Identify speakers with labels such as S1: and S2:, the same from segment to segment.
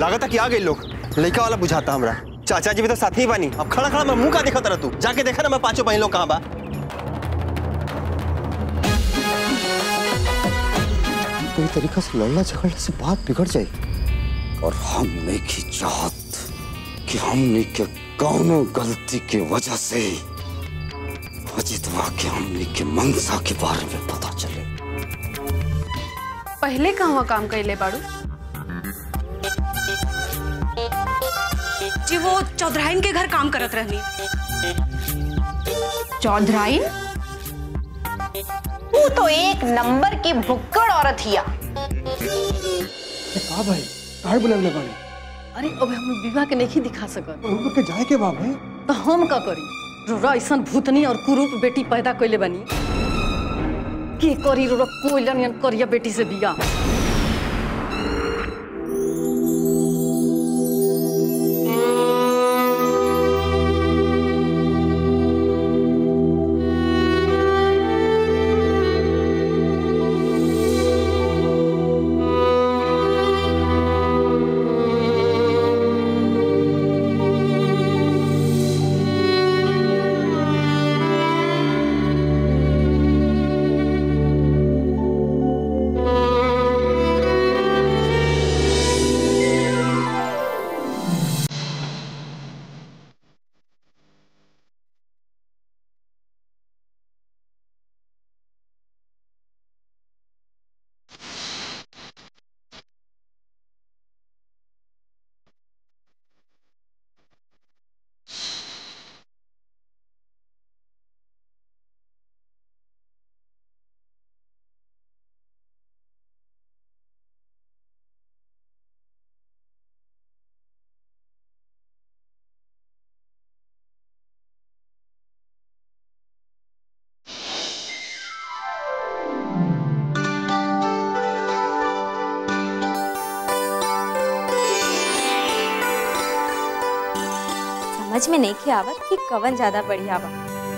S1: लागत कि आ गई लोग लड़का वाला बुझाता हमरा चाचा जी भी तो साथ ही बानी अब खड़ा खड़ा मैं मुंह का देखा तरह तू जाके देखा ना मैं पांचों बहन लोग कहाँ बा कोई तरीका से लड़ना झगड़ने से बात बिगड़ जाए
S2: और हमने की चाहत कि हमने के कौनो गलती के वजह से अजितवा के हमने के मंसा के बारे में पता चले
S3: पहले कहवा काम कैले बाड़ू
S4: जी वो चौधराइन के घर काम करत रहनी
S3: चौधराइन
S5: तू तो एक नंबर की भुक्कड़ औरत हिया
S6: का भाई काहे बुलावले बानी
S7: अरे अब हम विवाह के नहीं दिखा सकत
S6: उनको के जाए के बा भाई
S7: तो हम का करी रोरा ऐसा भूतनी और कुरूप बेटी पैदा कैले बनी के करी रोरा कोयलन यन करिया बेटी से बिया
S8: समझ में नहीं आवत कि कवन ज्यादा बढ़िया बा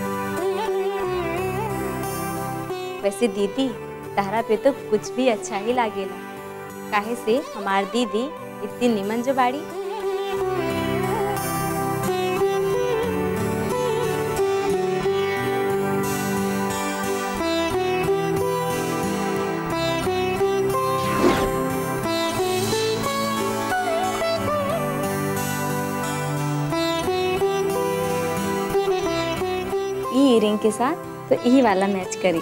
S8: वैसे दीदी तहरा पे तो कुछ भी अच्छा ही लागेला काहे से हमार दीदी इतनी निमन जो बाड़ी ई इयरिंग के साथ तो यही वाला मैच करी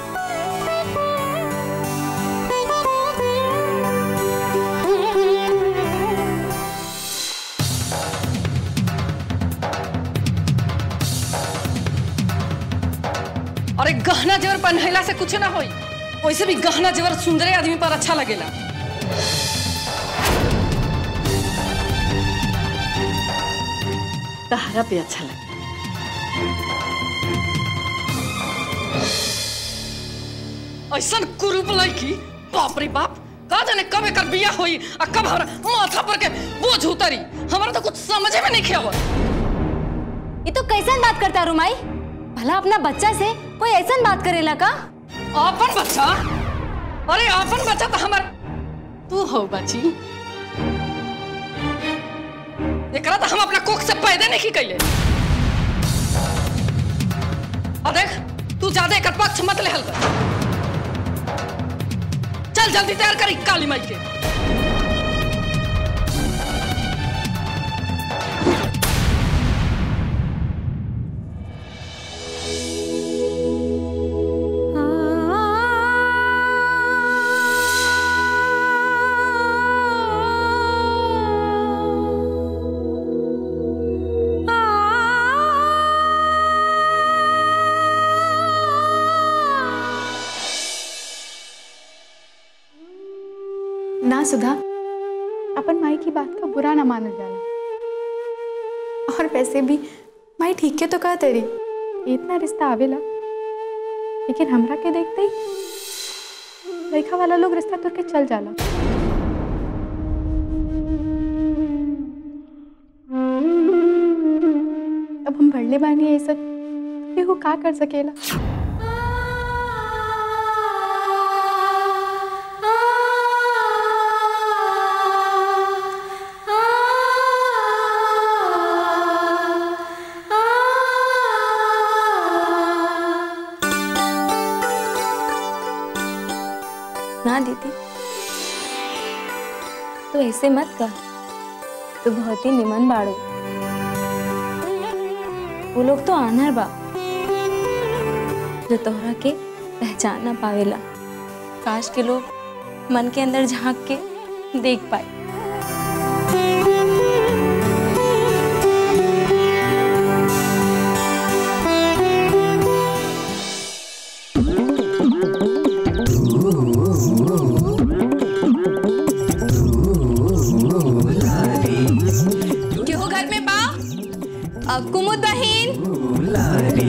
S7: अरे गहना जेवर पहनला से कुछ ना होई वैसे भी गहना जेवर सुंदरे आदमी पर अच्छा लगेला तहरा पे अच्छा लगे ऐसा कुरूप लड़की बाप रे बाप का जाने कब एकर बिया होई आ कब हमरा माथा पर के बोझ उतरी हमरा तो कुछ समझे में नहीं खेवत
S8: ये तो कैसन बात करता रुमाई भला अपना बच्चा से कोई ऐसन बात करेला का
S7: आपन बच्चा अरे आपन बच्चा तो हमार तू हो बची एकरा तो हम अपना कोख से पैदा नहीं की कैले और देख तू ज्यादा एकर पक्ष मत लेहल कर चल जल्दी तैयार करी काली माई के
S9: ना सुधा अपन माई की बात का बुरा ना मानल जाला और वैसे भी माई ठीक के तो कहा तेरी इतना रिश्ता आवेला लेकिन हमरा के देखते ही लड़का वाला लोग रिश्ता तोड़ के चल जाला अब हम बढ़ले बानी ऐसा केहू का कर सकेला
S8: ना दीदी तो ऐसे मत कह तू बहुत ही निमन बाड़ू वो लोग तो आनर बा जो तोहरा के पहचान ना पावेला काश के लोग मन के अंदर झांक के देख पाए
S4: केहू घर में बा
S8: अब कुमुद बहिन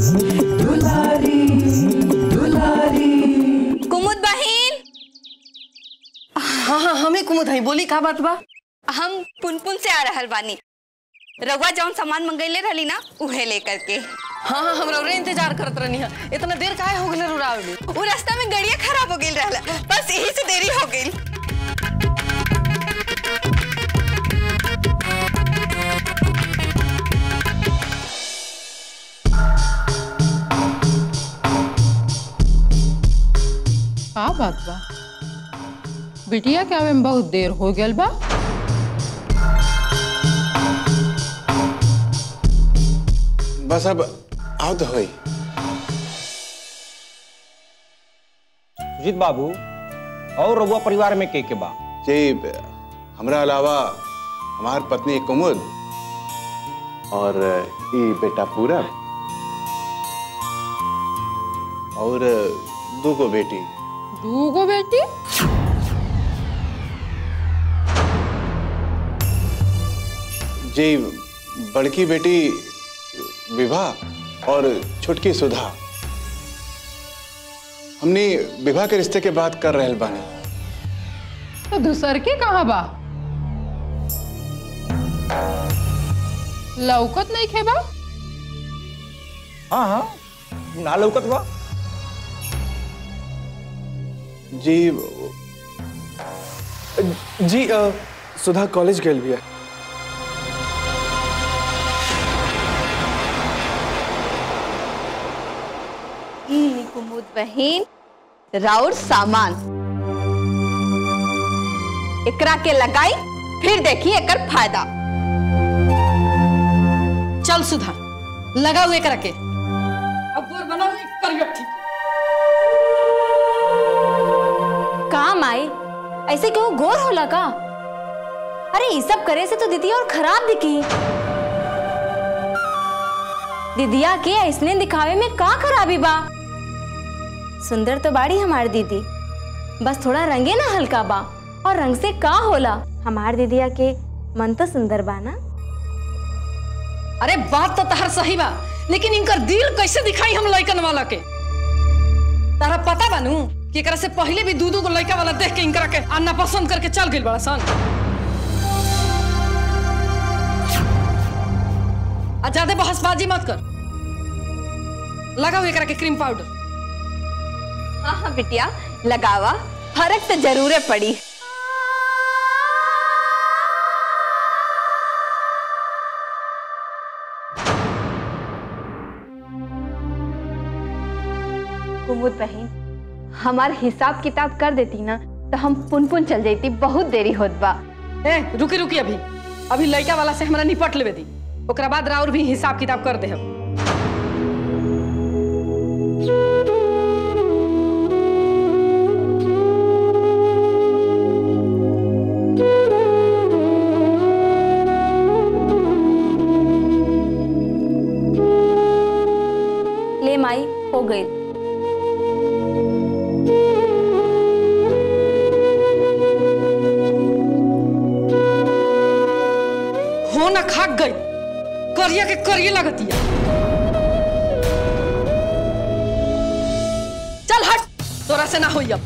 S8: कुमुद बहिन
S7: हाँ हाँ हमें कुमुद है बोली का बात बा
S8: हम पुनपुन से आ रहल बानी रउआ जौन सामान मंगैले रहली ना उहे लेकर के
S7: हाँ हाँ हमरा उरे इंतजार करत रहनी है इतना देर काहे हो गेले रुरावे में
S8: वो रास्ता में गड़िया खराब हो गई रहला बस यही से देरी हो गई
S10: का बात बा बिटिया के आवे में बहुत देर हो गल बा
S11: बस अब आओ तो होई
S12: सुजीत बाबू और रघुआ परिवार में के के बा
S11: जी हमरा अलावा हमार पत्नी कुमुद और ई बेटा पूरब और दो गो बेटी
S10: दूगो बेटी
S11: जी बड़की बेटी विवाह और छोटकी सुधा हमने विवाह के रिश्ते के बात कर रहल बानी
S10: तो दूसर के कहाँ बा लौकत नहीं खे बा
S12: हाँ हाँ ना लौकत बा
S11: जी
S6: जी अ, सुधा कॉलेज गेल बिया
S8: ई ली कुमुद बहिन राउर सामान एकरा के लगाई फिर देखी एकर फायदा
S7: चल सुधा लगाओ एकरा के अब गोर बनाओ एक करियो ठीक
S8: काम आई ऐसे क्यों गोर होला का अरे ये सब करे से तो दीदी और खराब दिखी दीदिया के ऐसने दिखावे में का खराबी बा सुंदर तो बाड़ी हमार दीदी बस थोड़ा रंगे ना हल्का बा और रंग से का होला हमार दीदिया के मन तो सुंदर बा ना
S7: अरे बात तो तहर सही बा लेकिन इनकर दिल कैसे दिखाई हम लइकन वाला के तारा पता बानू कि एकरा से पहले भी दू दू गो लइका वाला देख के इनकरा के अन्ना पसंद करके चल गइल बड़ा सन आ ज्यादा बहसबाजी मत कर लगाओ एकरा के क्रीम पाउडर
S8: हाँ हाँ बिटिया लगावा फर्क तो जरूर पड़ी
S5: कुमुद बहन हमार हिसाब किताब कर देती ना तो हम पुन पुन चल जाती बहुत देरी होत बा
S7: ए रुकी रुकी अभी अभी लइका वाला से हमरा निपट लेवे दी ओकरा बाद राउर भी हिसाब किताब कर दे हम
S8: ले माई हो गई
S7: हो ना खाक गई करिया के करिए लगतिया चल हट तोरा से ना होई अब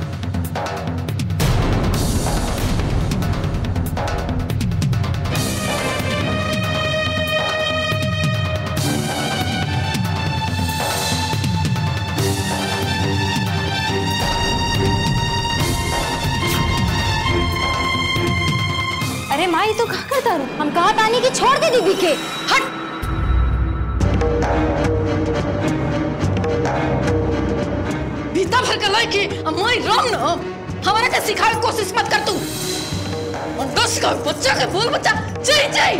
S8: अरे माई तो कहा करता रू हम कहा तानी कि छोड़ दे दीदी के
S7: हट भीतर भर घर के लड़की आ मैं राम न हमारा के सिखावे के कोशिश मत कर तू और दस का बच्चा के बोल बच्चा जय जय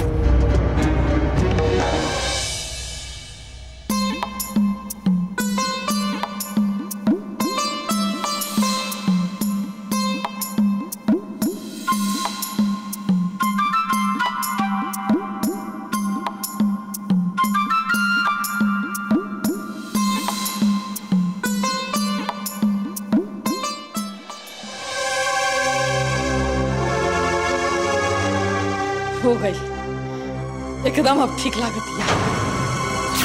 S7: हो गई एकदम अब ठीक लागत है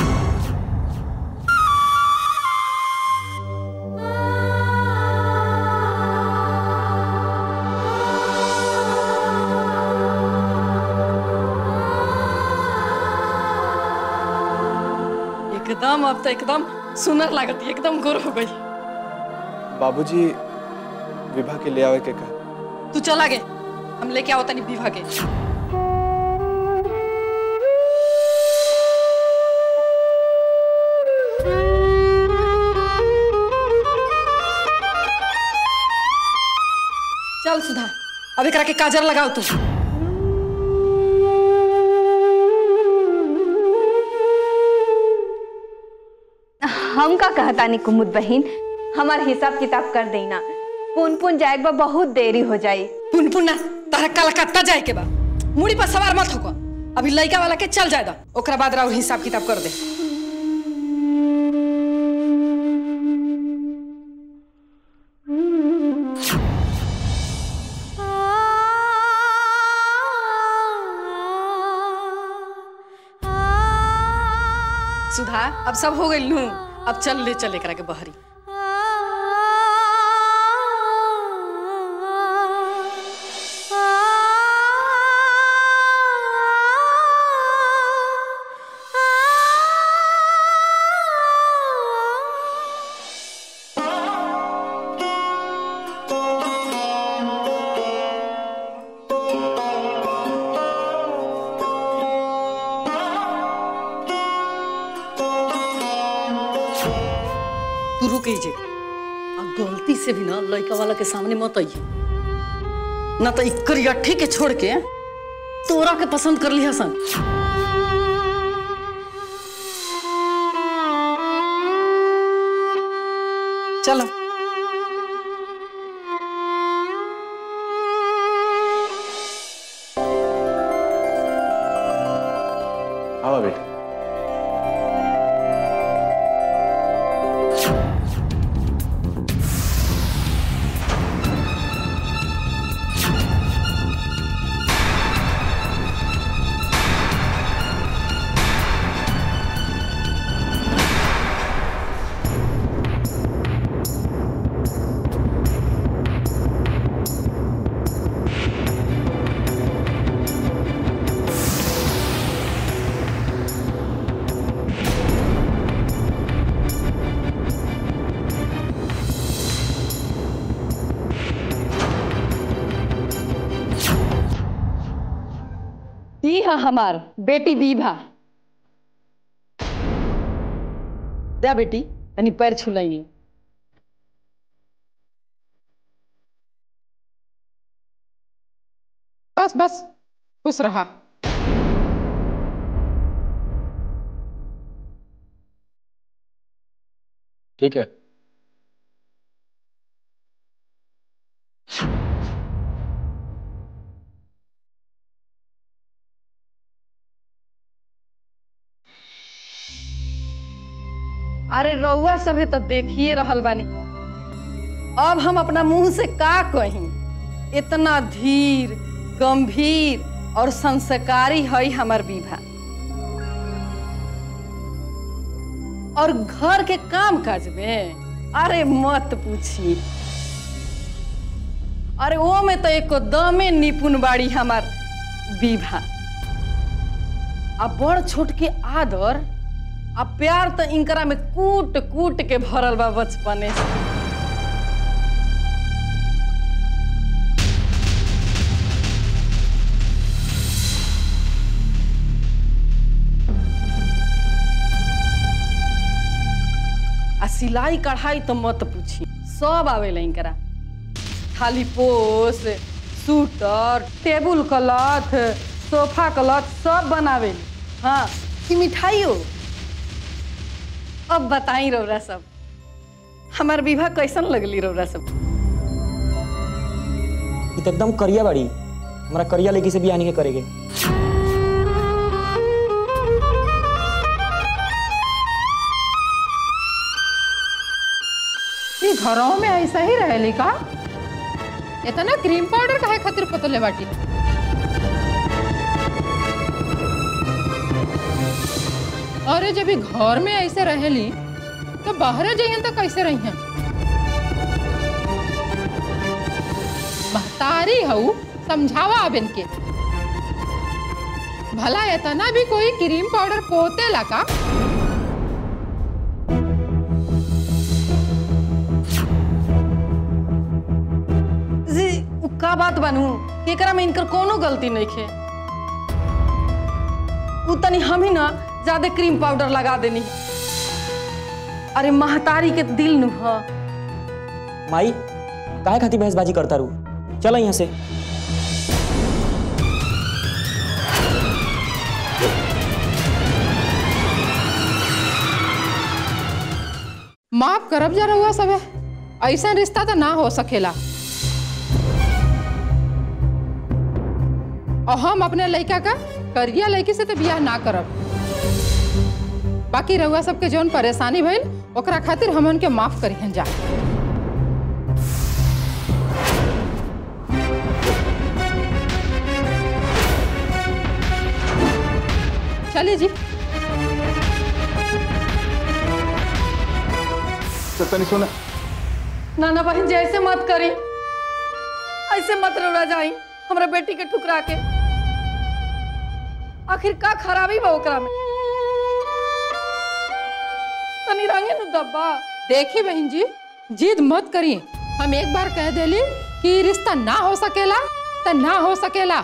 S7: एकदम अब तो एकदम सुनर लागत है एकदम गोर हो गई
S6: बाबूजी विभा के ले आवे के कहा
S7: तू चला गे हम लेके आओ तनी विवाह के चल सुधा अब एकरा के काजर लगाओ तू
S5: हम का कहतानी कुमुद बहन हमार हिसाब किताब कर देना पुन पुन जाए बा बहुत देरी हो जाई
S7: पुन पुन ना तारा कलकत्ता जाए के बा मुड़ी पर सवार मत होको अभी लड़का वाला के चल जाए दा ओकरा बाद राउर हिसाब किताब कर दे सुधा अब सब हो गई लू अब चल ले चल एकरा के बहरी तू रुक जे अब गलती से भी ना लड़का वाला के सामने मत आइए ना तो इक्कर अट्ठी के छोड़ के तोरा के पसंद कर लिया सन चलो
S11: आवा बेटा
S7: दी है हमार बेटी दीभा दे बेटी तनी पैर छुलाइए
S10: बस बस खुश रहा
S11: ठीक है
S7: अरे रउआ सभे तो देखिए रहल बानी अब हम अपना मुंह से का कही इतना धीर गंभीर और संस्कारी है हमार विभा और घर के काम काज में अरे मत पूछी अरे वो में तो एक दमे निपुण बाड़ी हमार विभा आ बड़ छोट के आदर आ प्यार तो इनकरा में कूट कूट के भरल बा बचपने से आ सिलाई कढ़ाई तो मत पूछी सब आवेला इनकरा थाली पोस सूटर टेबुल क्लॉथ सोफा क्लॉथ सब बनावे हाँ कि मिठाइयो अब बताई रौरा सब हमार विवाह कैसन लगली रौरा सब
S13: ई तो एकदम करिया बाड़ी हमारा करिया लेके से भी आने के करेगे
S10: ये घरों में ऐसा ही रहेली का इतना क्रीम पाउडर काहे खातिर पतले बाटी अरे जब ये घर में ऐसे रहेली तो बाहर जाइए तो कैसे रही हैं महतारी हऊ समझावा अब इनके भला इतना भी कोई क्रीम पाउडर पोते लगा
S7: जी उ का बात बनू एकरा में इनकर कोनो गलती नहीं खे उ तनी हम ही ना ज्यादा क्रीम पाउडर लगा देनी अरे महतारी के दिल नु ह
S13: माई काहे खातिर बहसबाजी करता रू चलो यहाँ से
S10: माफ करब जा रहुआ सब ऐसा रिश्ता तो ना हो सकेला और हम अपने लड़का का करिया लड़की से तो बियाह ना करब बाकी रहुआ सबके जौन परेशानी भइल ओकरा खातिर हम उनके माफ करिहन जा चलिए जी
S11: तो तनी सुना
S7: नाना बहन जी ऐसे मत करी ऐसे मत रौरा जाई हमरा बेटी के ठुकरा के आखिर का खराबी बा ओकरा में तनी रंगे नु दब्बा
S10: देखी बहन जी जिद मत करिए हम एक बार कह देली कि ई रिश्ता ना हो सकेला तो ना हो सकेला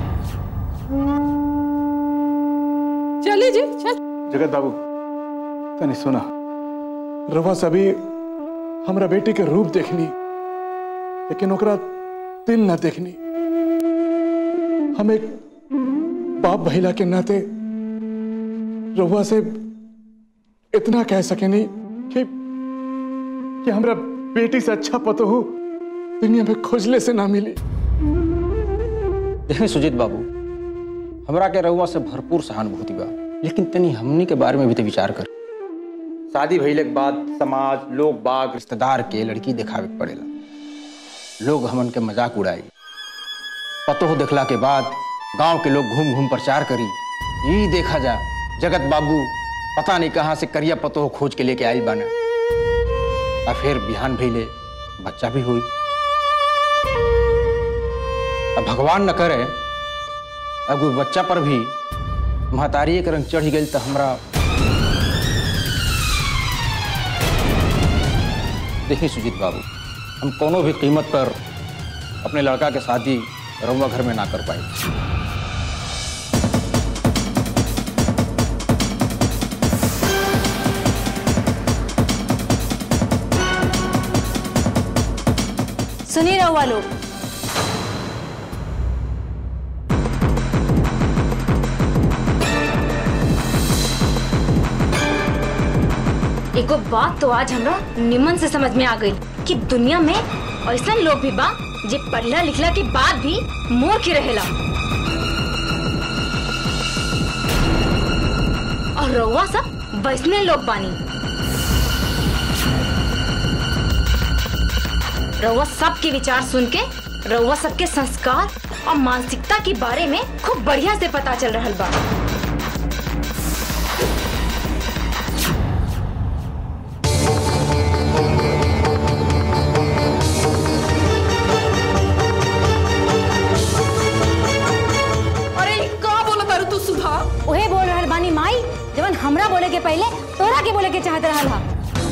S10: चली जी चल
S11: जगत बाबू तनी सुना रवा सभी हमरा बेटी के रूप देखनी लेकिन ओकरा दिल ना देखनी हम एक बाप भैला के नाते रहुआ से इतना कह सकेनी कि कि हमरा बेटी से अच्छा पतो हो दुनिया में खोजले से ना मिली
S12: देखें सुजीत बाबू हमरा के रहुआ से भरपूर सहानुभूति बा लेकिन तनी हमनी के बारे में भी तो विचार कर शादी भइले के बाद समाज लोग बाग रिश्तेदार के लड़की दिखावे के पड़ेला लोग हमन के मजाक उड़ाई पतो देखला के बाद गांव के लोग घूम घूम प्रचार करी यही देखा जा जगत बाबू पता नहीं कहाँ से करिया पतो खोज के लेके आयल बाना और फिर बिहान भइले बच्चा भी हुई अब भगवान न करे अब कोई बच्चा पर भी महतारी के रंग चढ़ गई तो हमरा देखिए सुजीत बाबू हम कोनो भी कीमत पर अपने लड़का के शादी रउआ घर में ना कर पाए
S8: सुनी रहुआ लोग एगो बात तो आज हमरा निमन से समझ में आ गई कि दुनिया में ऐसा लोग भी बा जे पढ़ला लिखला के बाद भी मूर्ख ही रहेला और रउआ सब वैसने लोग बानी रउआ सबके विचार सुन के रउआ सबके संस्कार और मानसिकता के बारे में खूब बढ़िया से पता चल रहा बा
S7: अरे ई का बोला तारू तू सुधा
S8: उहे बोल रहल बानी माई जवन हमरा बोले के पहले तोरा के बोले के चाहत रहल हा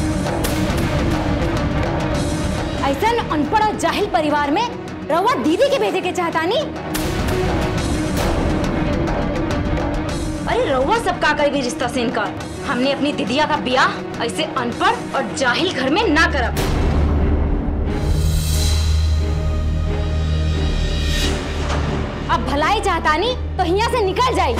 S8: ऐसन अनपढ़ और जाहिल परिवार में रउआ दीदी के भेजे के चाहतानी अरे रउआ सब का करेगी रिश्ता से इनकार हमने अपनी दीदिया का ब्याह ऐसे अनपढ़ और जाहिल घर में ना करब चाहतानी तो यहाँ से निकल जाई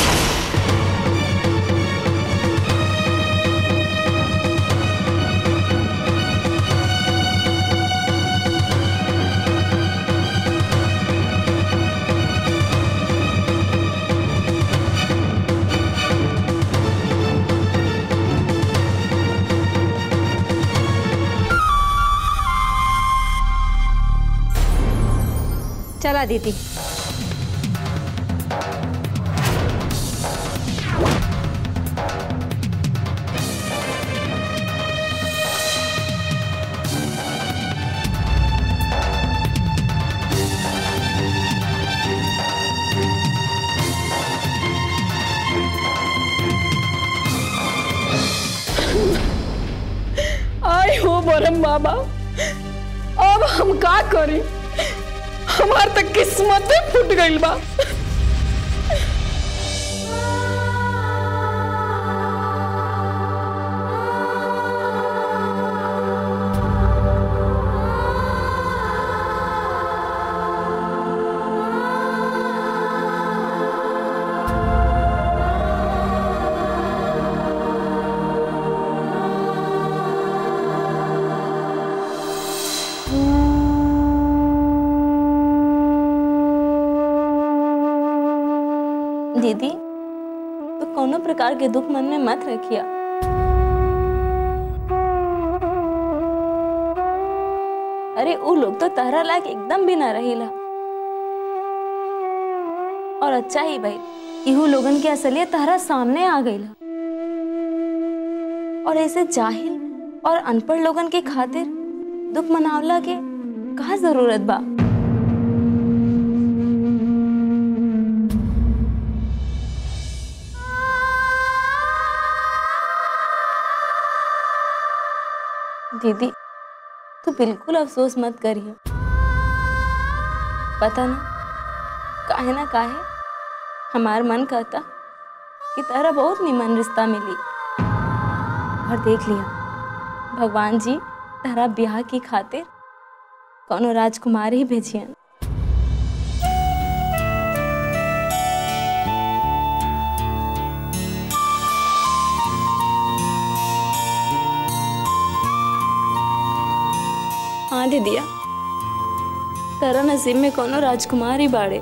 S8: चला दीदी
S7: आई हो बरम बाबा अब हम का करी हमार तक किस्मत फूट गइल बा
S8: दीदी तो कोनो प्रकार के दुख मन में मत रखिया अरे वो लोग तो तहरा लायक एकदम भी ना रहीला और अच्छा ही भाई इहू लोगन के असलियत तहरा सामने आ गईला और ऐसे जाहिल और अनपढ़ लोगन के खातिर दुख मनावला के कहा जरूरत बा दीदी तू बिल्कुल अफसोस मत करिए पता ना काहे ना काहे हमार मन कहता कि तारा बहुत निमन रिश्ता मिली और देख लिया भगवान जी तारा ब्याह की खातिर कोनो राजकुमार ही भेजियन हाँ दीदिया तारा नसीब में कोनो राजकुमार ही बाड़े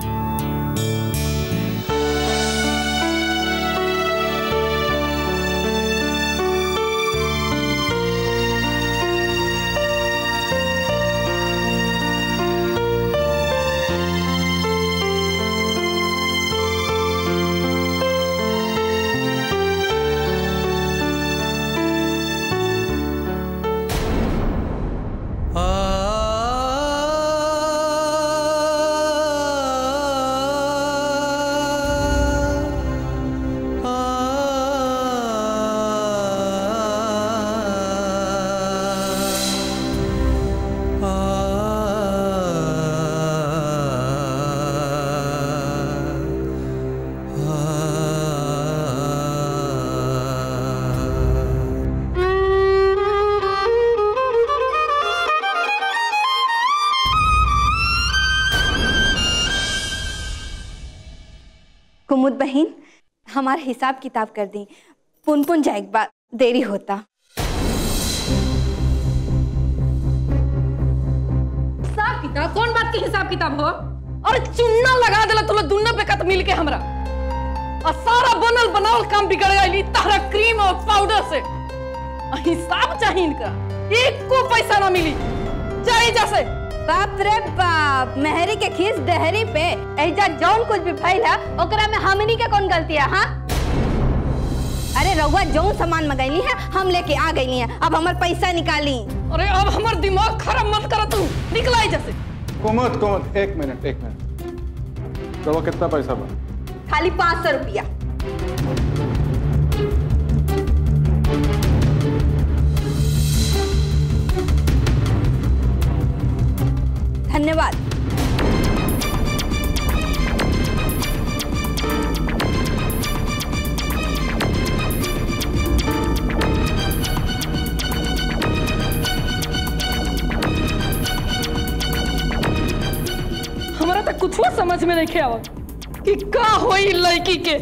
S8: कुमुद बहन हमारा हिसाब किताब कर दी पुन पुन जाए एक बार देरी होता
S7: हिसाब किताब कौन बात के हिसाब किताब हो और चुन्ना लगा देला तुला दुन्ना पे कत मिल के हमरा और सारा बनल बनावल काम बिगड़ गई तारा क्रीम और पाउडर से आ हिसाब चाहिए इनका एक को पैसा ना मिली जाई जैसे
S5: बाप रे बाप मेहरी के खीस डहरी पे ऐजा जौन कुछ भी फैल है ओकरा में हमनी के कौन गलती है हाँ अरे रउआ जौन सामान मंगैली है हम लेके आ गईली हैं अब हमार पैसा निकाली
S7: अरे अब हमर दिमाग खराब मत कर तू निकलाई जैसे
S11: कुमुद कुमुद एक मिनट एक मिनट तो वो कितना पैसा बा
S5: खाली पाँच सौ रुपया धन्यवाद
S7: हमरा तो कुछ समझ में नहीं आवत कि का होई लड़की के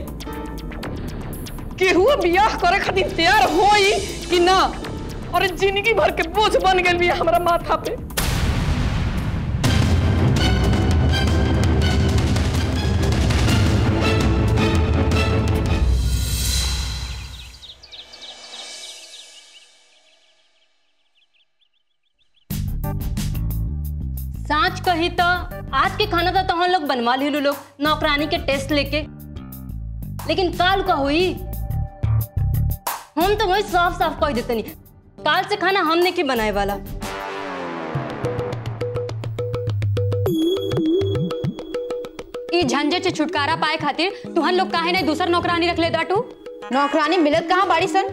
S7: केहू बियाह करे खातिर तैयार होई कि ना अरे जिंदगी भर के बोझ बन गई बिया हमरा माथा पे
S8: सांच कही तो आज के खाना तो तहन लोग बनवा ली लोग नौकरानी के टेस्ट लेके लेकिन काल का हुई हम तो वही साफ साफ कह देते नहीं काल से खाना हमने की बनाए वाला ई झंझट से छुटकारा पाए खातिर तुहन लोग काहे नहीं दूसर नौकरानी रख ले दाटू
S4: नौकरानी मिलत कहाँ बाड़ी सन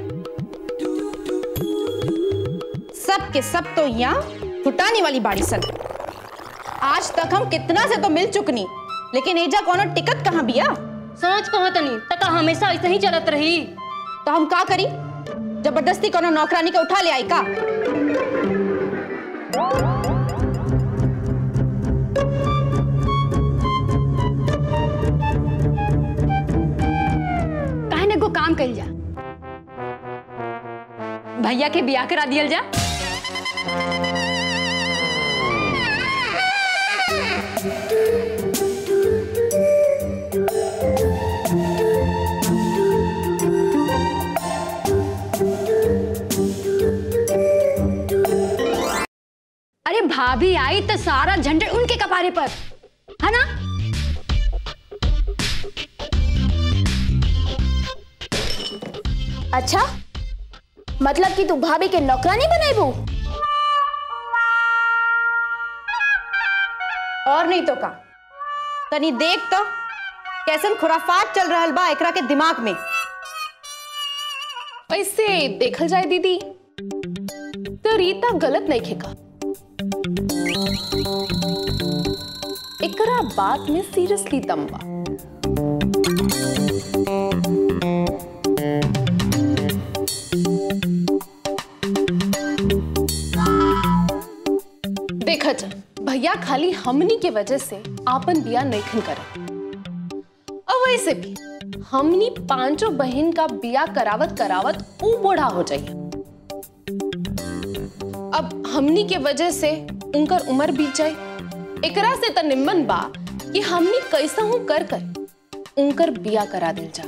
S4: सब के सब तो यहाँ फुटाने वाली बाड़ी सन आज तक हम कितना से तो मिल चुकनी लेकिन एजा कोनो टिकट कहाँ बिया
S8: सोच कहो तनी तका हमेशा ऐसे ही चलत रही
S4: तो हम का करी जबरदस्ती कोनो नौकरानी के उठा ले आई का
S8: काहे ने को काम कइल जा भैया के बियाह करा दियल जा अरे भाभी आई तो सारा झंझट उनके कपारे पर है ना
S14: अच्छा मतलब कि तू भाभी के नौकरानी बनाईबू
S4: और नहीं तो का तनी देख तो कैसन खुराफात चल रहल बा एकरा के दिमाग में
S9: वैसे देखल जाए दीदी तो रीता गलत नहीं खेका एकरा बात में सीरियसली दम बा देखा जा भैया खाली हमनी के वजह से आपन बिया नहीं करत और वैसे भी हमनी पांचों बहन का बिया करावत करावत ऊ बूढ़ा हो जाइए अब हमनी के वजह से उनकर उम्र बीत जाए एकरा से त निम्मन बा कि हमनी कैसा हूं कर कर उनकर बिया करा दिल जा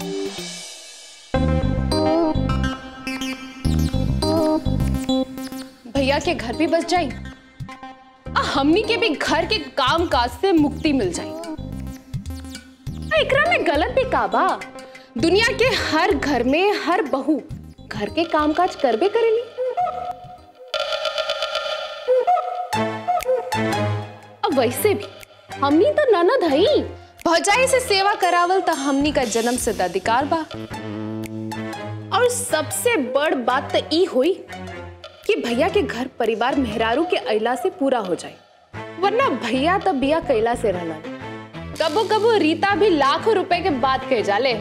S9: भैया के घर भी बस जाई आ हमनी के भी घर के काम काज से मुक्ति मिल जाई आ, एकरा में गलत भी का बा दुनिया के हर घर में हर बहू घर के काम काज करबे करेली अब वैसे भी हमनी तो ननद हई भौजाई से सेवा करावल तो हमनी का जन्म से अधिकार बा और सबसे बड़ बात तो ई हुई कि भैया के घर परिवार मेहरारू के अइला से पूरा हो जाए वरना भैया तब बिया कैला से रहना कबो कबो रीता भी लाखों रुपए के बात कह जाले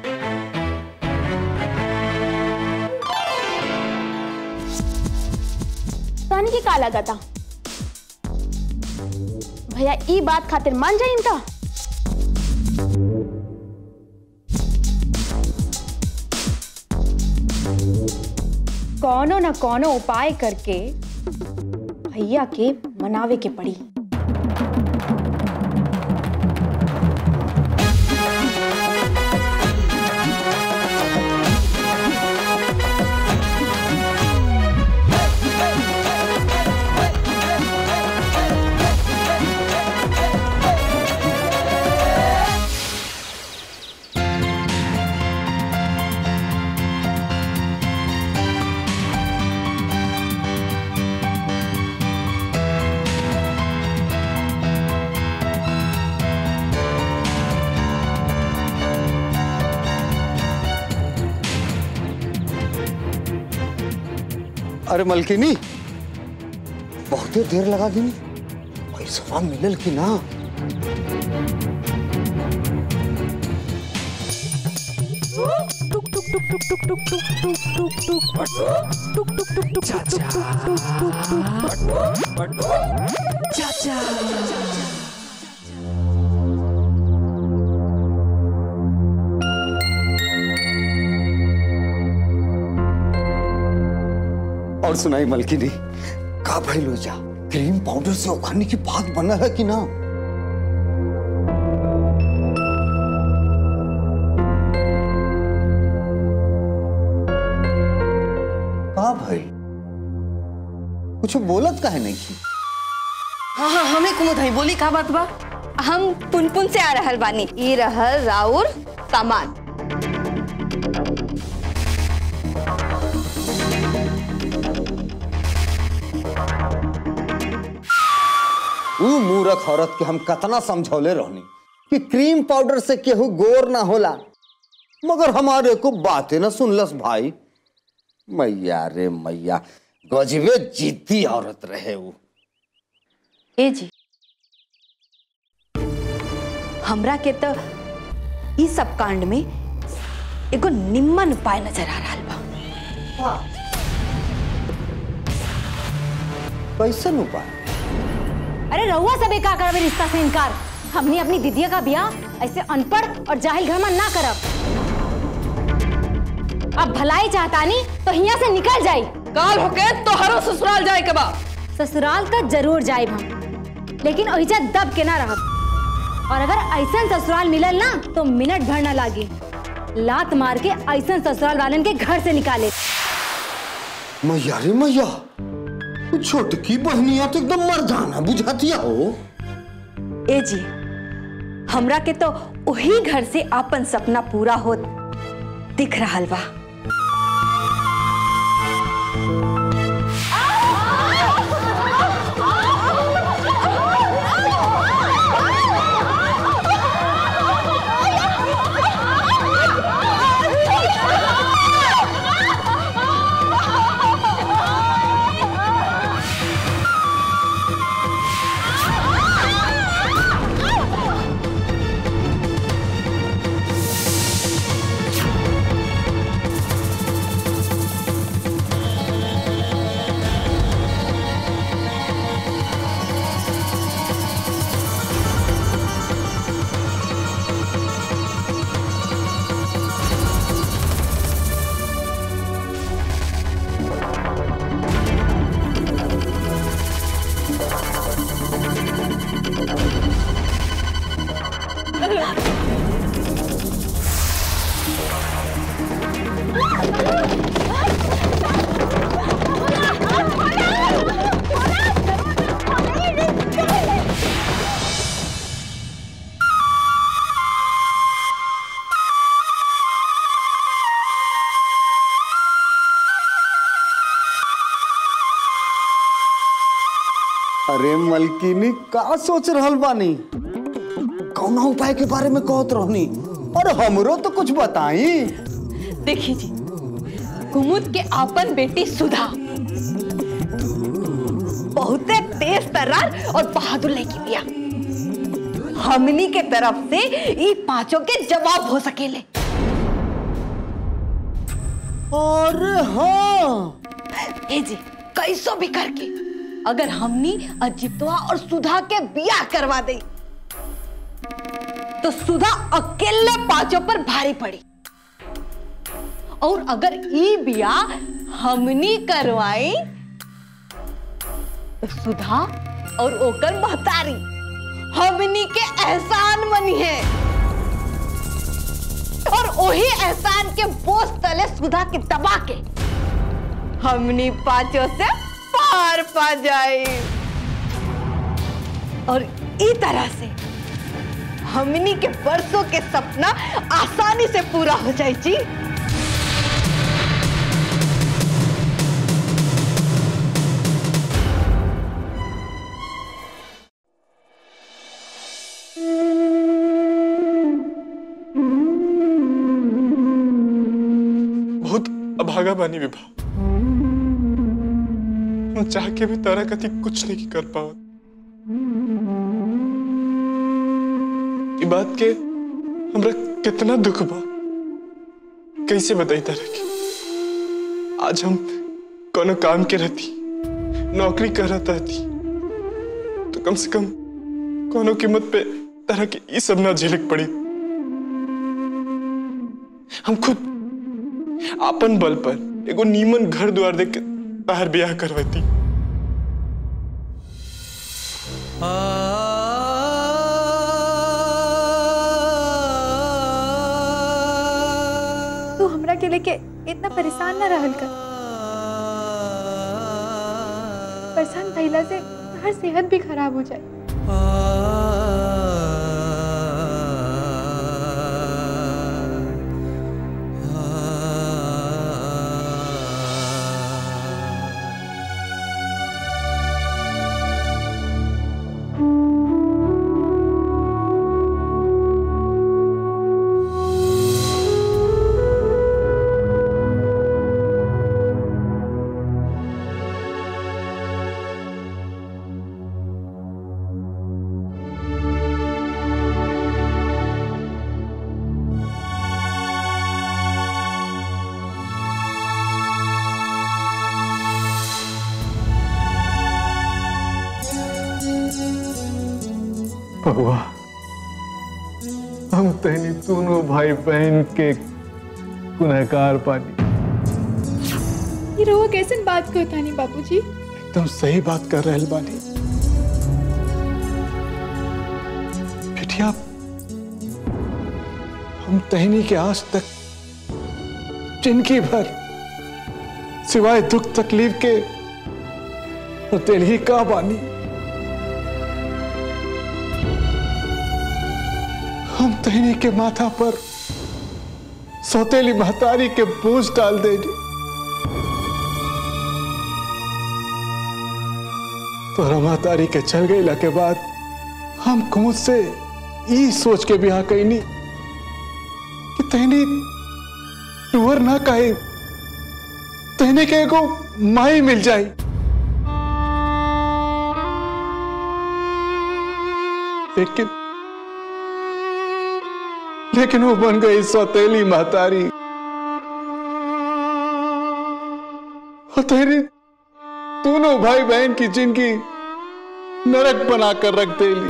S14: तहन की का लगा था भैया ई बात खातिर मान जाइन का
S4: कौनो न कौनो उपाय करके भैया के मनावे के पड़ी
S2: अरे मलकिनी बहुते देर लगा दी पैसा मिलल कि ना और सुनाई मलकिनी का भइलो जा क्रीम पाउडर से उखाने की बात बना है कि ना का भाई कुछ बोलत काहे नहीं की
S5: हाँ हाँ हमें कुमुद है बोली का बात बा हम पुनपुन से आ रहल बानी ई रहल राउर सामान
S2: ऊ मूर्ख औरत के हम कतना समझौले रहनी कि क्रीम पाउडर से केहू गोर ना होला मगर हमारे को बातें ना सुनलस भाई मैया रे मैया गजबे जिद्दी औरत रहे वो
S5: ए जी हमरा के तो ई सब कांड में एगो निम्मन उपाय नजर आ रहा बा
S2: कैसन उपाय
S8: अरे रहुआ सब का करबे रिश्ता से इनकार हमने अपनी दीदिया का ब्याह ऐसे अनपढ़ और जाहिल घर में ना करब अब भलाई चाहतानी तो यहाँ से निकल जाई
S7: काल होके तो हरो ससुराल जाए के बा
S8: ससुराल तो जरूर जाए हम लेकिन ओहिजा दब के ना रहब और अगर ऐसा ससुराल मिलल ना तो मिनट भर ना लागी लात मार के ऐसा ससुराल वालन के घर से निकाले
S2: मैया रे मैया वो छोटकी बहनिया तो एकदम मर्दाना बुझातिया हो
S5: ए जी हमरा के तो वही घर से अपन सपना पूरा होत दिख रहा बा
S2: अरे मलकिनी का सोच रहल बानी कौना उपाय के बारे में कहत रहनी और हमरो तो कुछ बताई
S5: देखी जी कुमुद के आपन बेटी सुधा बहुते तेज तर्रार और बहादुर लड़की बिया हमनी के तरफ से ई पांचों के जवाब हो सकेले
S2: अरे हाँ
S5: ए जी कैसो भी करके अगर हमनी अजितवा और सुधा के बियाह करवा दे तो सुधा अकेले पांचों पर भारी पड़ी और अगर ई बियाह हमनी करवाई तो सुधा और ओकर महतारी हमनी के एहसान मनी है और वही एहसान के बोझ तले सुधा के दबा के हमनी पांचों से पार पा जाए और ई तरह से हमनी के बरसों के सपना आसानी से पूरा हो जाए जी
S6: बहुत अभागा बानी विभा हम चाह के भी तारा कति कुछ नहीं कर पावत ई बात के हमरा कितना दुख बा कैसे बताई तारा के आज हम कोनो काम के रहती नौकरी कर रहा थी तो कम से कम कोनो कीमत पे तरह के ई सब ना झेलक पड़ी हम खुद आपन बल पर एगो नीमन घर द्वार देख के तार ब्याह करवती
S9: तू हमरा के लेके इतना परेशान ना रहल कर परेशान भइला से हर सेहत भी खराब हो जाए
S11: बउआ हम तहनी दोनों भाई बहन के गुनहगार पानी
S9: ये रहुआ कैसन बात करता नहीं बाबूजी
S11: एकदम सही बात कर रहे बानी बिटिया हम तहनी के आज तक जिंदगी भर सिवाय दुख तकलीफ के दिल ही का बानी हम तहनी के माथा पर सौतेली महतारी के बोझ डाल देनी तोरा महतारी के चल गई के बाद हम खुद से ई सोच के ब्याह कैनी कि तहनी टूर ना कहे तहनी के एगो माई मिल जाई लेकिन लेकिन वो बन गई सौतेली महतारी और तेरी दोनों भाई बहन की जिंदगी नरक बनाकर रख देली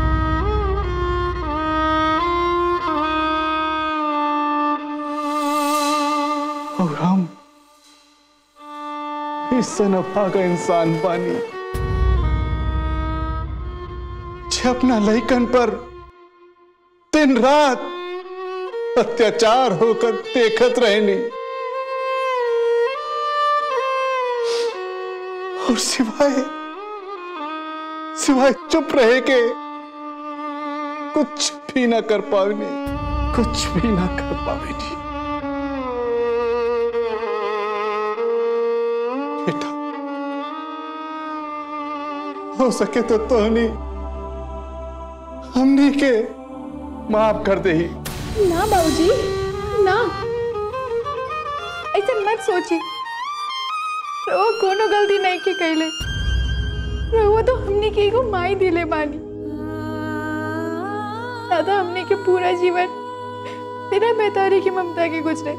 S11: और हम इस सनफा का इंसान पानी जे अपना लइकन पर दिन रात अत्याचार होकर देखत रहनी और सिवाय सिवाय चुप रहे के कुछ भी ना कर पावनी कुछ भी ना कर पावेनी बेटा हो सके तो तोहनी हमनी के माफ कर दे ही
S9: ना बाबूजी ना ऐसे मत सोची रहुआ कोनो गलती नहीं के कैले रहुआ तो हमने के एगो माई दिले बानी दादा हमने के पूरा जीवन बिना बेतारी की ममता के गुजरे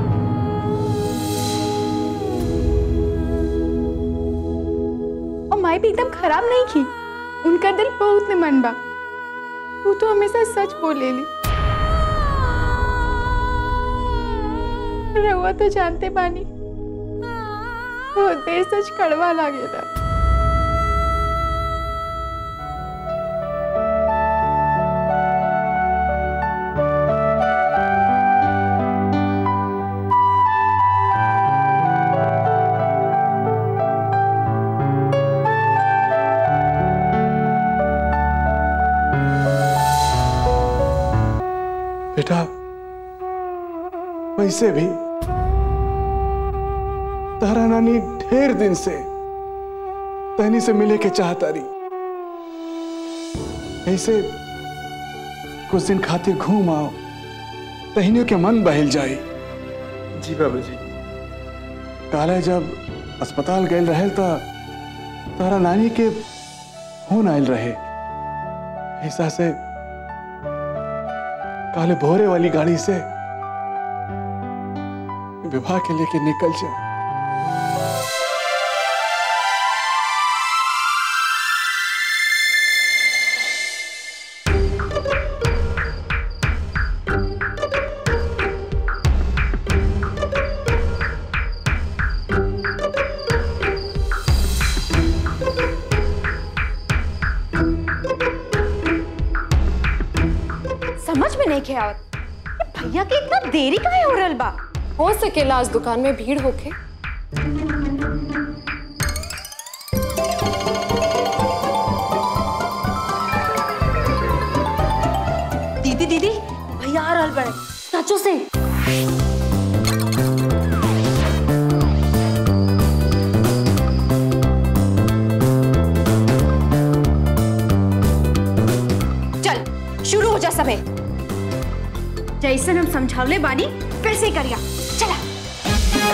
S9: और माई भी एकदम खराब नहीं की उनका दिल बहुत निमन बा वो तो हमेशा सच बोलेली रहुआ तो जानते बानी बहुत देर सच कड़वा लागेला
S11: बेटा वैसे भी तारा नानी ढेर दिन से तहनी से मिले के चाहता रही ऐसे कुछ दिन खातिर घूम आओ तहनियों के मन बहल जाए
S6: जी बाबूजी
S11: काले जब अस्पताल गए रहे तो तारा नानी के फोन आयल रहे ऐसा से काले भोरे वाली गाड़ी से विवाह के लेके निकल जा
S4: नहीं खे आवत भैया के इतना देरी काहे हो रहल बा
S3: हो सकेला आज दुकान में भीड़ होके
S8: दीदी दीदी भैया आ रहल बड़े सचो से
S4: चल शुरू हो जा सबे जैसन हम समझावले बानी वैसे ही करिया चला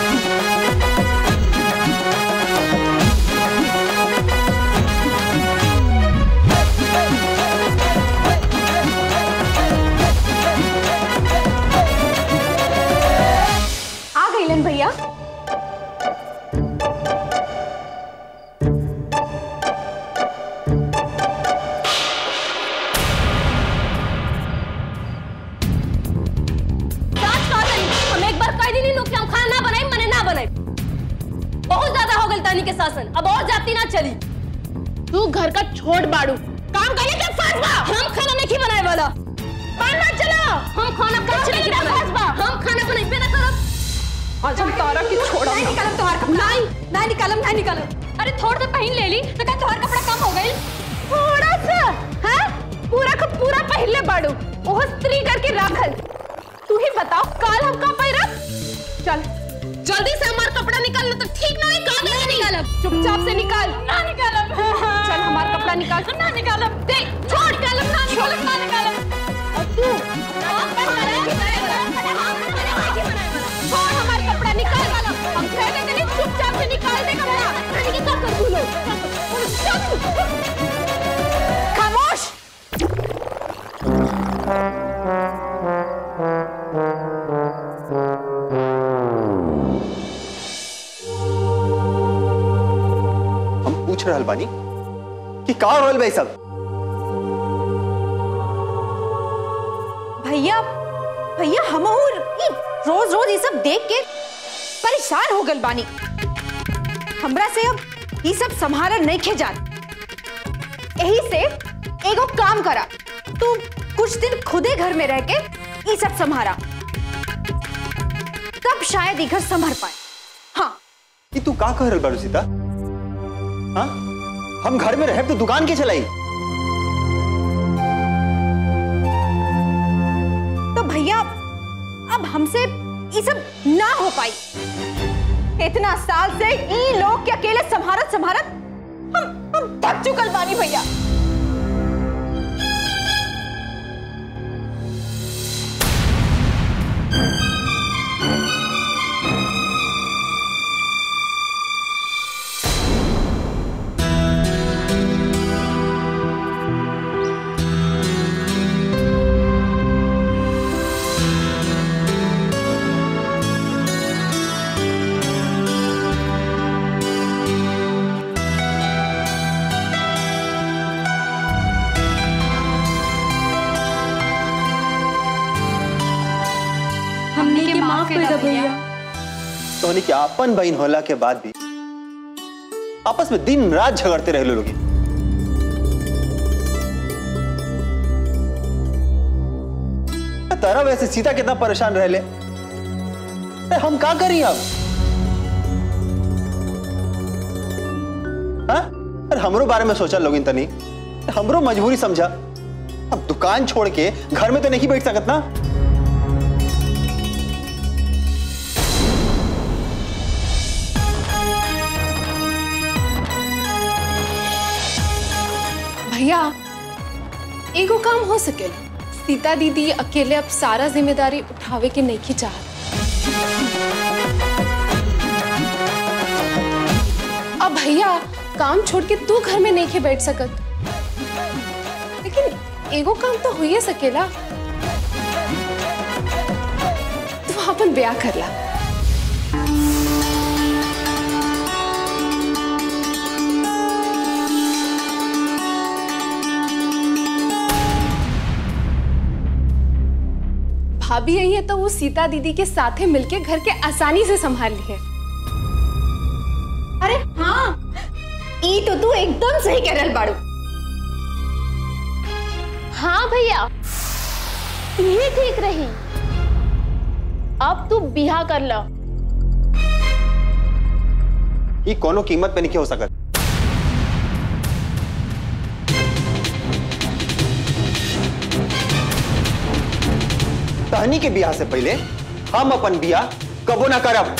S4: आ गईलन भैया
S8: जांच कहा तनी हम एक बार कह दी लोग कि हम खाना ना बनाई मने ना बनाई बहुत ज्यादा हो गई तानी के शासन अब और जाती ना चली
S4: तू घर का छोड़ बाड़ू
S8: काम करने के फर्ज बा हम खाना नहीं बनाए वाला पाना चला हम खाना कुछ नहीं फर्ज बा हम खाना बनाई पे ना करब
S7: आज हम तारा की छोड़ा
S8: नहीं निकालम तोहार कपड़ा नहीं ना निकालम ना निकालम अरे थोड़ा सा पहन ले ली तो क्या तोहार कपड़ा कम हो गई
S4: थोड़ा सा हाँ पूरा का पूरा पहले बाड़ू ओह स्त्री करके राखल तू ही बताओ काल हम का पैरा चल
S8: जल्दी से हमारा कपड़ा निकालना तो ठीक ना है कहां गया निकालम
S4: चुपचाप से निकाल
S8: ना निकालम
S4: चल हमारा कपड़ा निकाल
S8: ना निकालम दे छोड़ निकालम ना निकालम ना निकालम
S4: और तू छोड़ हमारा कपड़ा निकाल हम कहने के लिए चुपचाप से निकाल दे कपड़ा
S8: मैंने क्या कर दूं लोग
S4: खामोश
S1: हम पूछ रहल बानी कि का रोल भाई सब
S4: भैया भैया हम रोज रोज ये सब देख के परेशान हो गल बानी हमरा से अब ये सब संभाला नहीं खे जात यही से एगो काम करा तू कुछ दिन खुदे घर में रह के ये सब संभारा तब शायद ये घर संभर पाए हाँ
S1: कि तू का कह रहल बारू सीता हाँ हम घर में रहे तो दुकान के चलाई
S4: तो भैया अब हमसे ये सब ना हो पाई इतना साल से ई लोग के अकेले संभारत संभारत हम हम थक चुकल बानी भैया
S8: हमने के माफ कर दो भैया
S1: तोहनी के आपन बहन होला के बाद भी आपस में दिन रात झगड़ते रहे लोग तारा वैसे सीता कितना परेशान रह ले अरे हम का करी अब हाँ? अरे हमरो बारे में सोचा लोगिन तनी हमरो मजबूरी समझा अब दुकान छोड़ के घर में तो नहीं बैठ सकत ना
S3: भैया एगो काम हो सकेला सीता दीदी अकेले अब सारा जिम्मेदारी उठावे के नहीं की चाहत अब भैया काम छोड़ के तू घर में नहीं के बैठ सकत लेकिन एगो काम तो हो ही सकेला तू अपन ब्याह कर ला भाभी यही है तो वो सीता दीदी के साथे मिलके घर के आसानी से संभाल ली है
S4: अरे हाँ ई तो तू एकदम सही कह रहल बाड़ू
S8: हाँ भैया
S14: ये ठीक रही अब तू बिहा कर ला
S1: ये कोनो कीमत पे नहीं हो सकत तहनी के बियाह से पहले हम अपन बियाह कबो ना करब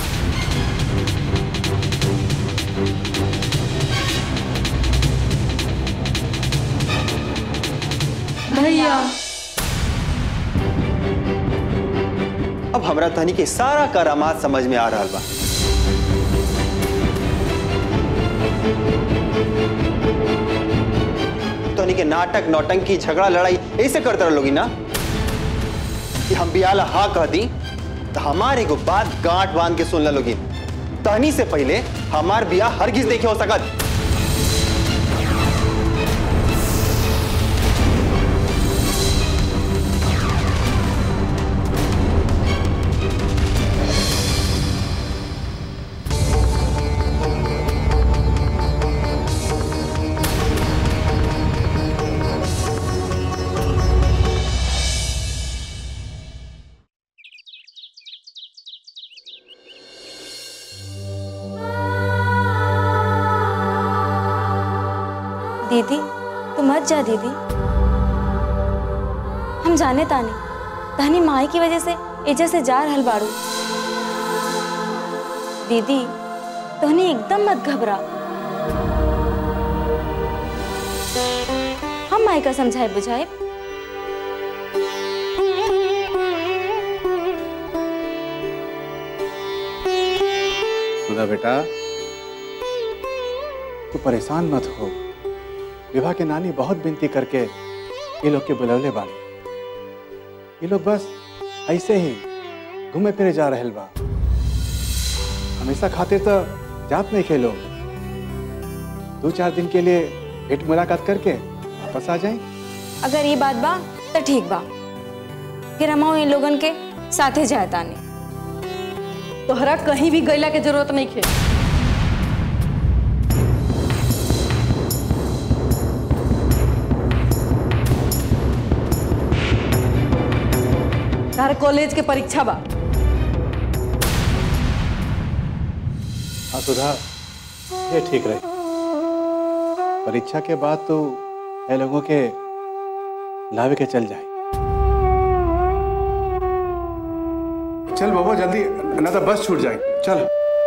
S7: भैया
S1: अब हमरा तहनी के सारा करामात समझ में आ रहा बा तहनी के नाटक नौटंकी झगड़ा लड़ाई ऐसे करते रह लोगी ना कि हम बियाला हाँ कह दी तो हमारे को बात गांठ बांध के सुन लोगी तहनी से पहले हमार बियाह हरगिज नहीं हो सकत
S8: दीदी तू मत जा दीदी हम जाने तानी तहनी माई की वजह से एजा से जा रहल बाड़ू दीदी तहनी एकदम मत घबरा हम माई का समझाए बुझाए
S11: सुधा बेटा तू परेशान मत हो विवाह के नानी बहुत विनती करके ये लोग के बुलवले बाड़ी ये लोग बस ऐसे ही घूमे फिरे जा रहल बा हमेशा खातिर तो जात नहीं खेलो दो चार दिन के लिए भेंट मुलाकात करके वापस आ जाए
S8: अगर ये बात बा तो ठीक बा फिर हम इन लोगन के साथे जाए तानी
S7: तोहरा कहीं भी गैला के जरूरत नहीं खे तार कॉलेज के परीक्षा बा
S11: हाँ सुधा ये ठीक रहे परीक्षा के बाद तो ये लोगों के लावे के चल जाए चल बाबा जल्दी ना तो बस छूट जाए चल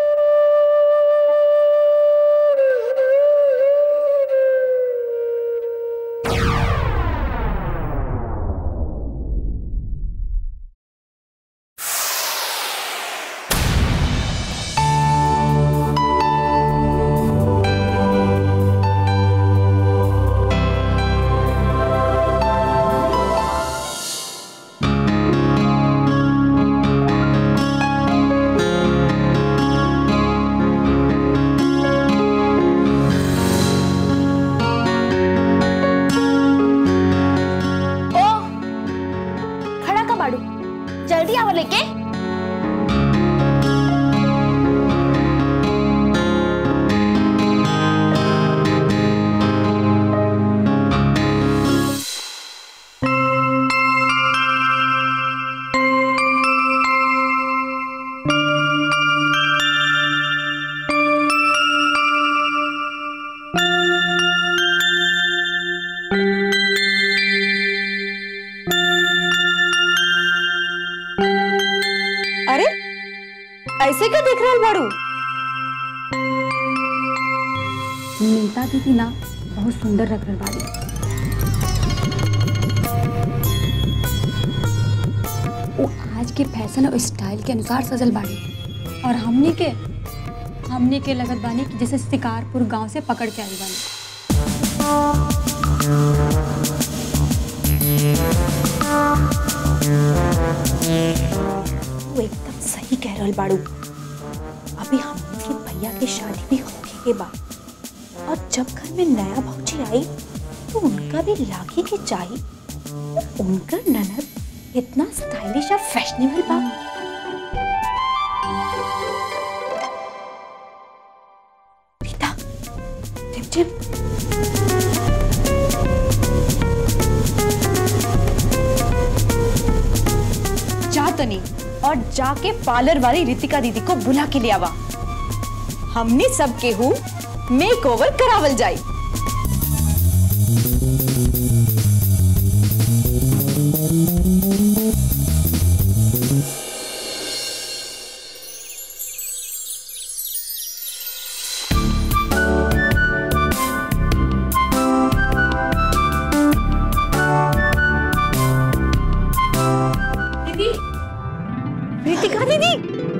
S14: ओ खड़ा का बाड़ू जल्दी आवा लेके
S4: अरे ऐसे क्या देख रहा बाड़ू
S5: नीता दीदी ना बहुत सुंदर रख रही बाड़ी वो आज के फैशन और स्टाइल के अनुसार सजल बाड़ी और हमने के हमने के लगत बानी कि जैसे शिकारपुर गांव से पकड़ के आई बानी
S4: तू एकदम सही कह रहल बाड़ू अभी हमके भैया के शादी भी होके के बाद और जब घर में नया भौजी आई तो उनका भी लागे के चाहिए तो उनका ननद इतना स्टाइलिश और फैशनेबल बा रीता चिम चिम और जाके पार्लर वाली रितिका दीदी को बुला के ले आवा हमने सब केहू मेक ओवर करावल जाई दीदी रितिका दीदी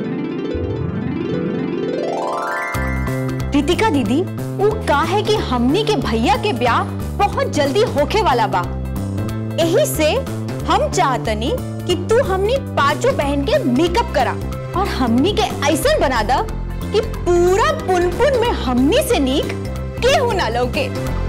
S4: रितिका दीदी वो का है कि हमनी के भैया के ब्याह बहुत जल्दी होखे वाला बा यही से हम चाहतनी कि तू हमनी पांचों बहन के मेकअप करा और हमनी के ऐसा बना दा कि पूरा पुनपुन में हमनी से नीक केहू ना लौके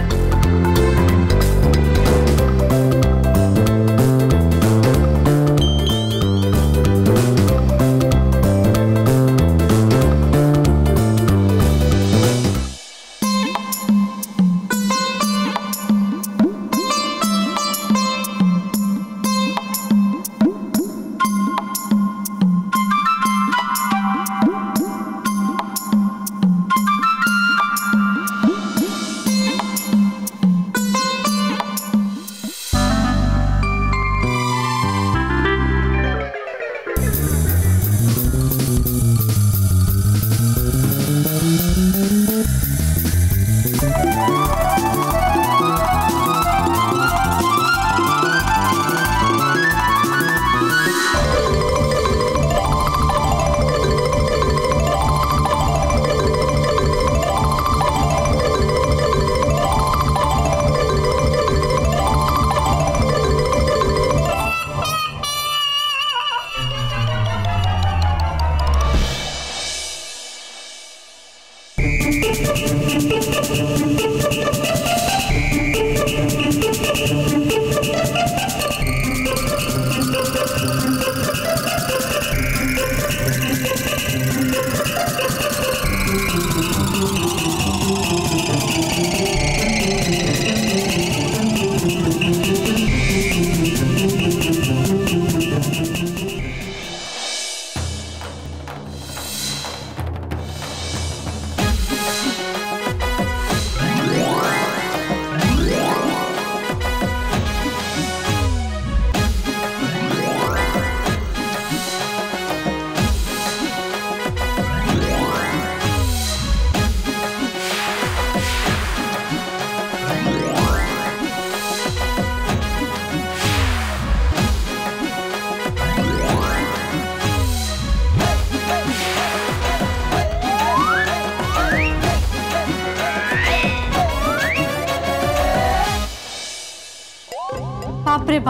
S15: बाप रे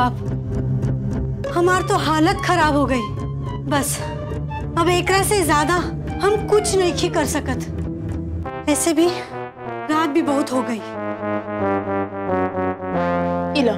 S15: बाप हमार तो हालत खराब हो गई बस अब एकरा से ज्यादा हम कुछ नहीं की कर सकत ऐसे भी रात भी बहुत हो गई
S3: इला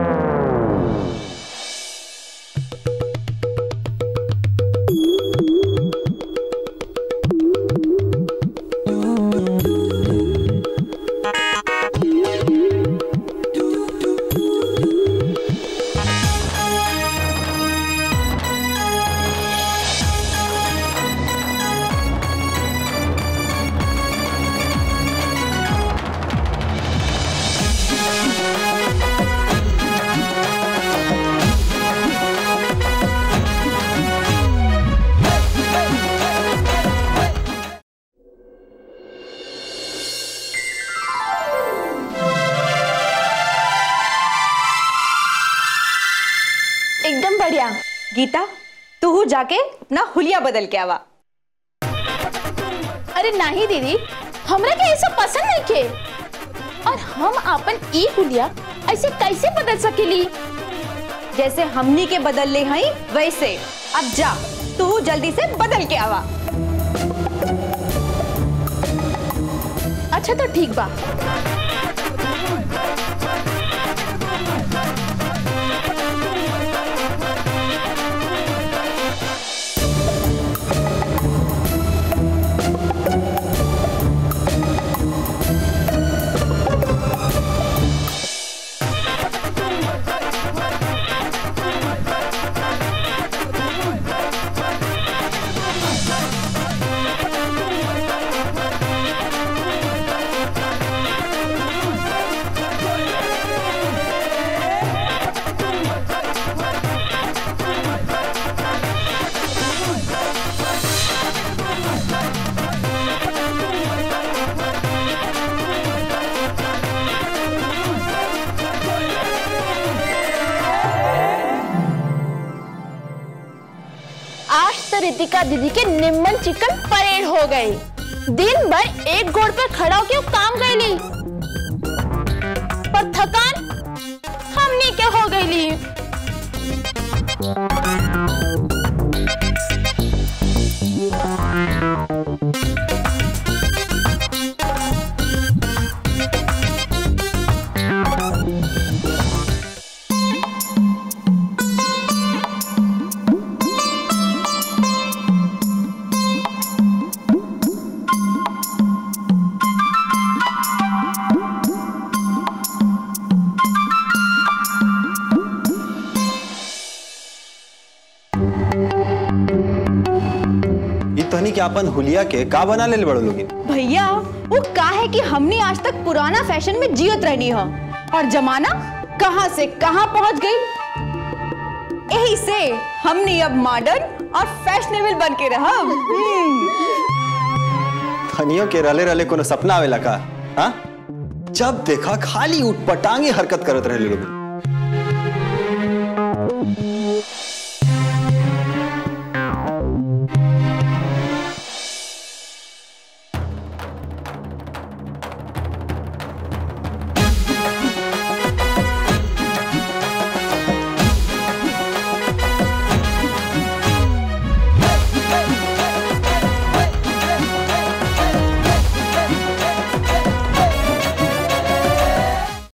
S4: एकदम बढ़िया गीता तू जाके अपना हुलिया बदल के आवा
S3: अरे नहीं दीदी हमरा के ऐसा पसंद नहीं के और हम अपन ई हुलिया ऐसे कैसे बदल सकेली
S4: जैसे हमनी के बदल ले हई वैसे अब जा तू जल्दी से बदल के आवा
S3: अच्छा तो ठीक बा
S14: कृतिका दीदी के निम्मन चिकन परेड हो गई दिन भर एक गोड़ पे खड़ा होके वो काम गईली पर थकान हमनी के हो गईली
S1: ये तहनी के अपन हुलिया के का बना ले बड़ो लोगिन
S4: भैया वो का है कि हमने आज तक पुराना फैशन में जियत रहनी हो और जमाना कहां से कहां पहुंच गई यही से हमने अब मॉडर्न और फैशनेबल बन के रहा
S1: धनियों के रले रले कोनो सपना आवेला का हाँ जब देखा खाली उठपटांगे हरकत करत रहे लोग